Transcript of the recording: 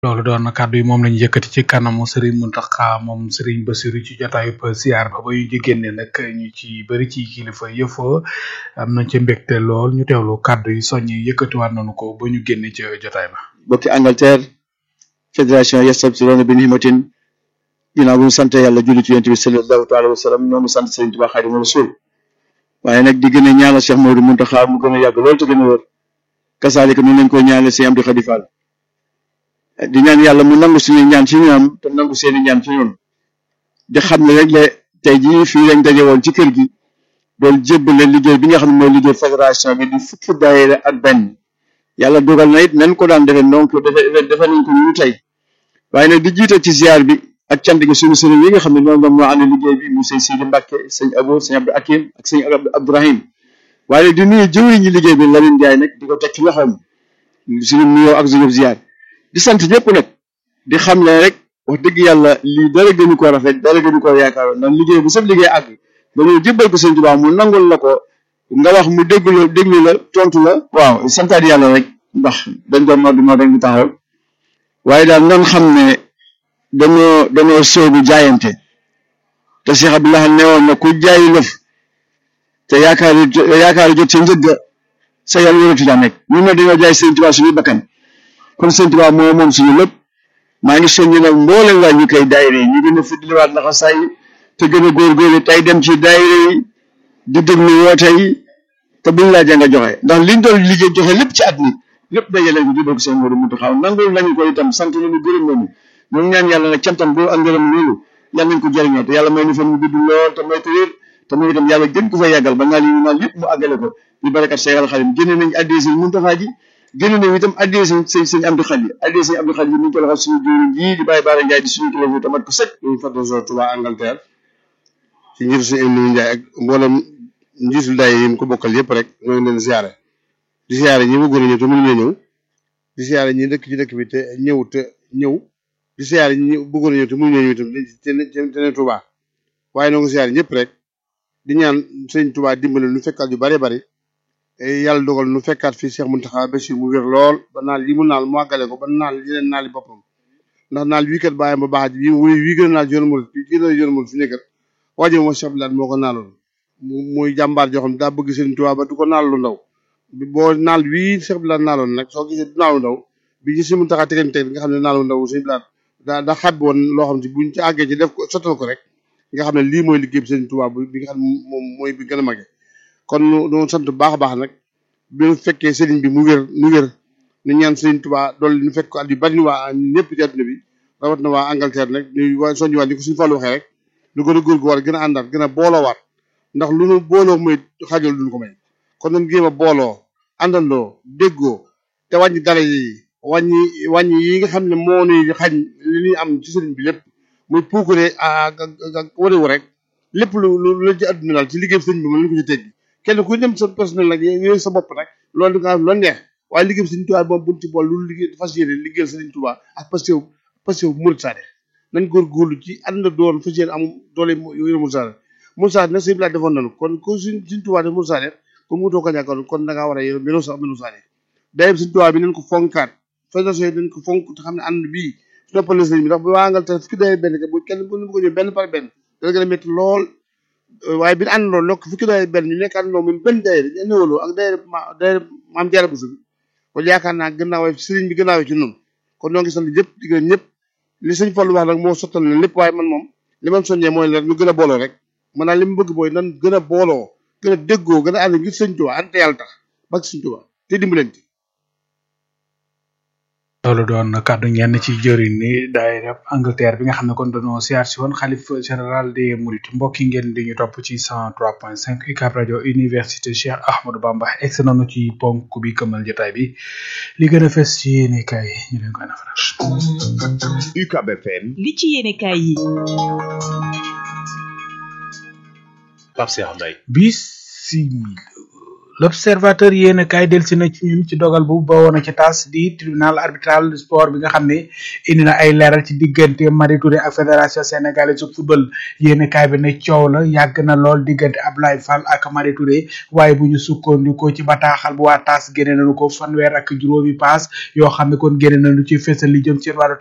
loolu doon na kàddu yi moom lañu yëkkati ci kanamu Serigne Mountakha moom Serigne Bassirou ci jotaayu siyaar ba ba ñu ci génne nag ñu ci bëri ci kilifa yëf am nañ ci mbégte lool ñu teewlu kàddu yi soññi yëkkatiwaat nañu ko ba ñu génne ci jotaay ba. bokki Angleterre fédération yastabsiruuna bi ni'matin ginnaaw bu ñu sant yàlla julli ci yonent bi sallallahu taala wa sallam ñoo ngi sant Serigne Touba Xaadimu Rasuul waaye nag di gën a ñaanal Cheikh Maodo Mountakha mu gën a yàgg lool te gën a wër kasaalika ñu leen koy ñaanal Serigne Amdi Khady Fall di ñaan yàlla mu nangu suñuy ñaan ci ñoom te nangu seeni ñaan ci ñun di xam ne rek le tey jii fii lañ daje woon ci kër gi doon jébbale liggéey bi nga xam ne mooy liggéey fédération bi di fukki daayira ak benn yàlla dogal na it nañ ko daan defee donc defe defe nañ ko ñu tey waaye nag di jiite ci ziar bi ak cant gi suñu sëriñ yi nga xam ne ñoom ñoom ñoo ànd liggéey bi mu sëñ Sidi Mbacke sëñ Abo sëñ Abdou Hakim ak sëñ Abdourahim waaye nag di nuyu jëwriñ ñi liggéey bi Lamine Ndiaye nag di ko teg ci loxoom suñu nuyoo ak suñu ziar di sant ñëpp nag di xam ne rek wax dëgg yàlla lii dara gënu ko rafet dara gënu ko yaakaar ndax liggéey bu sab liggéey àgg ba ñëw jébbal ko sëñ Tuubaa mu nangul la ko nga wax mu déglu la déglu la tontu la waaw santaat yàlla rek ndax dañ doon noddu noo dañ di taxaw waaye daal nan xam ne dañoo dañoo soobu jaayante te Cheikh Abdoulaye newoon na ku jaayi lëf te yaakaar yaakaar jot ci njëgg sa yàlla wëratu daa nekk ñun ne dañoo jaay sëñ Tuubaa suñuy bakkan kon sëñ Tuubaa moo moom suñu lépp maa ngi soññi nag mboolem waa ñu koy daayira yi ñu gën a fëddliwaat ndaxa say te gën a góorgóorlu tey dem ci daayira yi di déglu woote yi te buñ laajee nga joxe ndax liñ doon liggéey joxe lépp ci at mi lépp dajale ñu jubóog seen Moodu Mountakha nangul nañu ko itam sant nañu gërëm nañu ñoom ñaan yàlla nag cantam boo ak ngërëm loolu yàlla nañ ko jëriñoo te yàlla may nu fan mu gudd lool te may tëwéer te mu itam yàlla gën ko fa yàggal ba naa li ñu naan lépp mu àggale ko bi barakat Cheikh Al Khadim génne nañ addee sëñ Mountakha ji génn nañu itam addee sëñ sëñ sëñ Abdou Khadi addee sëñ Abdou Khadi ñu ngi ko loxal suñu jëwriñ ji di bàyyi Baara Ndiaye di suñu kilifa tamat ko sëkk ñu fédération Touba Angleterre ci njiitu suñu Emile Ndiaye ak mboolem njiitul daay yi mu ko bokkal yëpp rek ñoo ngi leen ziare di ziare ñi bëggoon a ñëw te mënuñoo ñëw di ziare ñi dëkk ci dëkk bi te ñëw te ñëw di ziare ñi bëggoon a ñëw te mënuñoo ñëw itam te te ne Touba waaye noo ngi ziare ñëpp rek di ñaan sëñ Touba dimbali nu fekkaat yu bare bari yàlla dogal nu fekkaat fii Cheikh Mountakha Bachir mu wér lool ba naal li mu naal mu àggale ko ba naal yeneen naal yi boppam ndax naal wii kat bàyyam ba baax ji wii wii gën a naal yoonu murid wii gën a yoonu murid fi nekkat waaje moo Cheikh Abdoulaye moo ko naaloon mu muy jàmbaar joo xam ne daa bëgg sëñ Touba ba du ko naal lu ndaw boo naal wii Cheikh Abdoulaye naaloon nag soo gisee du naal lu ndaw bi ci Cheikh Mountakha tegante nga xam ne naal lu ndaw sëñ Abdoulaye daa daa xàbbi woon loo xam ne buñ ci àggee ci def ko sottal ko rek nga xam ne lii mooy liggéey bi sëñ Touba bi nga xam ne moom mooy bi gën a mage kon nu doon sant bu baax a baax nag bi ñu fekkee sëriñ bi mu wér mu wér ñu ñaan sëriñ Touba dolli ñu fekk ko at yu bari waa ñëpp ci àdduna bi rawat na waa Angleterre nag ñu waa soññi waat ni ko suñu fàllu waxee rek lu gën a góorgóorlu gën a àndaat gën a booloowaat ndax lu nu booloo mooy xajal duñ ko may kon nañ jéem a booloo àndandoo déggoo te wàññi dara yi wàññi wàññi yi nga xam ne moo ni xañ li ñuy am ci sëriñ bi lépp muy puukure ak ak warewu rek lépp lu lu lu ci àdduna daal ci liggéey sëriñ bi mën nañu ko ci teggi kenn ku dem sa personnel nag yooyu sa bopp nag loolu nga xam lu neex waaye liggéey Sëriñ Tuubaa moom buñ ci bool lu liggéey fas yéene liggéeyal Sëriñ Tuubaa ak pastew pastew murid saade nañ góorgóorlu ci ànd doon fas yéene am doole yooyu murid saade murid saade nag sëñ bi laa defoon nañu kon ko suñ Sëriñ Tuubaa def murid saade kon mu too ko ñàkkoon kon da ngaa war a yéen menoo sax menoo saade dayem Sëriñ Tuubaa bi nañ ko fonkaat fédération yi nañ ko fonk te xam ne ànd bii noppale sëriñ bi ndax bu waa Angleterre fukki day benn bu kenn bu bëgg ñëw benn par benn dana gën a métti lool waaye bi ñu àndandoo nokk fukki day benn ñu nekk àndandoo muy benn daayira ñu ñëwaloo ak daayira ma daayira maam jaara bu subi kon yaakaar naa gannaawee sëriñ bi gannaawee ci noonu kon ñoo ngi sant ñëpp di gërëm ñëpp li sëñ Fallu wax nag moo sottal na lépp waaye man moom li man soññee mooy rek ñu gën a booloo rek man naa li mu bëgg mooy nan gën a booloo gën a déggoo gën a ànd ngir sëñ Tuubaa ante yàlla tax bak sëñ Tuubaa te dimbalante loolu doon kàddu ñenn ci jëriñ ni daayira Angleterre bi nga xam ne kon dañoo siyaar si woon xalif général des Mourides mbokk yi ngeen di ñu topp ci 103.5 UCAB rajo université Cheikh Ahmadou Bamba egg nañu ci ponk bi këmal jotaay bi li gën a fes ci yéene kaay ñu leen koy nafaral. UCAB FM. li ci yéene kaay yi. Pape Cheikh Mbaye. bisimila l'observateur yéen kay delsi na ci ñun ci dogal bu ba woon ci tas di tribunal arbitral sport bi nga xam ne indi na ay leeral ci diggante Mari Touré ak fédération sénégalaise de football yéen kay bi ne coow la yàgg na lool diggante Ablaye Fall ak Mari Touré waaye bu ñu sukkandikoo ci bataaxal bu waa tas génne nañu ko fanweer ak juróomi paas yoo xam ne kon génne nañu ci fésal li jëm ci wàllu